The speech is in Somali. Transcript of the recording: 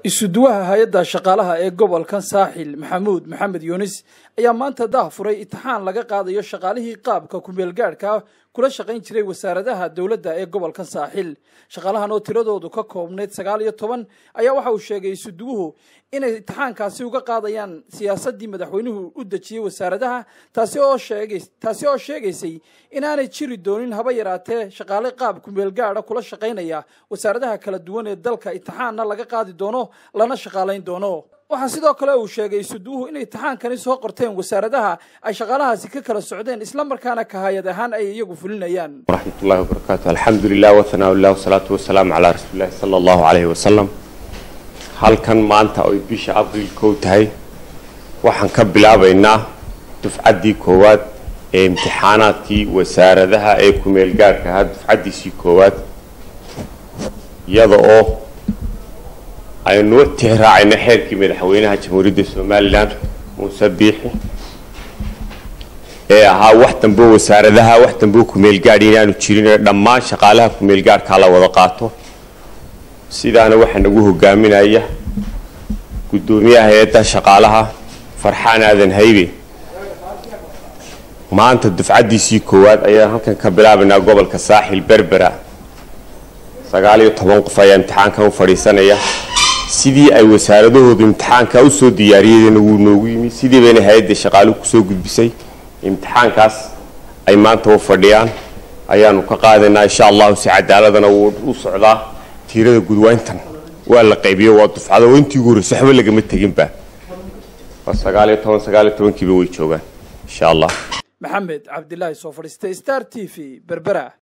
isuduwaha hay-adda shaqaalaha ee gobolkan saaxil maxamuud maxamed yuunis ayaa maanta daah furay itixaan laga qaadayo shaqaalihii qaabka kumeelgaadhka kula shaqayn jiray wasaaradaha dowladda ee gobolkan saaxil shaqaalahan oo tiradoodu ka koobnayd sagaal iyo toban ayaa waxa uu sheegay isuduwuhu inay itixaankaasi uga qaadayaan siyaasaddii madaxweynuhu u dejiyey wasaaradaha taasi oo sheegay taasi oo sheegaysay inaanay jiri doonin haba yaraatee shaqaale qaab kumeelgaadha kula shaqaynaya wasaaradaha kala duwan ee dalka itixaanna laga qaadi doono lana shaqaalayn doono waxaa sidoo kale uu sheegay isuduwuhu inay itixaankani soo qorteen wasaaradaha ay shaqaalahaasi ka kala socdeen islamarkaana kahayad ahaan ay iyagu fulinayaan waraxmatullahi wabarakaatu alxamdulilah wahanaaullah wasalaatu wasalaamu calaa rasuulillahi sala allahu caleyhi wasalam halkan maanta oy bisha abriil kow tahay waxaan ka bilaabaynaa dufcaddii koowaad ee imtixaanaadkii wasaaradaha ee kumeelgaarhka ahaa dufcaddiisii koowaad iyada oo aynu tixraacayna xeerkii madaxweynaha jamhuuriyadda somalilan muuse biixi ee ahaa wax dambeo wasaaradaha wax dambeo kumeelgaadh inaanu jirin ee dhammaan shaqaalaha kumeelgaadhkaa la wada qaato sidaana waxaa nagu hogaaminaya guddoomiyaha hay-adda shaqaalaha farxaan aadan haybe maanta dufcaddiisii koowaad ayaan halkan ka bilaabaynaa gobolka saaxil berbera sagaal iyo toban qof ayaa imtixaankan u fadhiisanaya sidii ay wasaaradahoodu imtixaanka usoo diyaariyadeen wuu noogu yimi sidii bayna hay-adda shaqaaluhu kusoo gudbisay imtixaankaas ay maanta u fadhiyaan ayaanu ka qaadaynaa insha allahu si cadaaladana wuu u socdaa tiirada gudwayntan waa la qaybiyo waa dufcado oo intii ugu horreysa waxba lagama teginba waa sagaal iyo toban sagaal iyo tobankiiba way joogaan insha allah maxamed cabdilaahi soo fadhiistay star t v berbera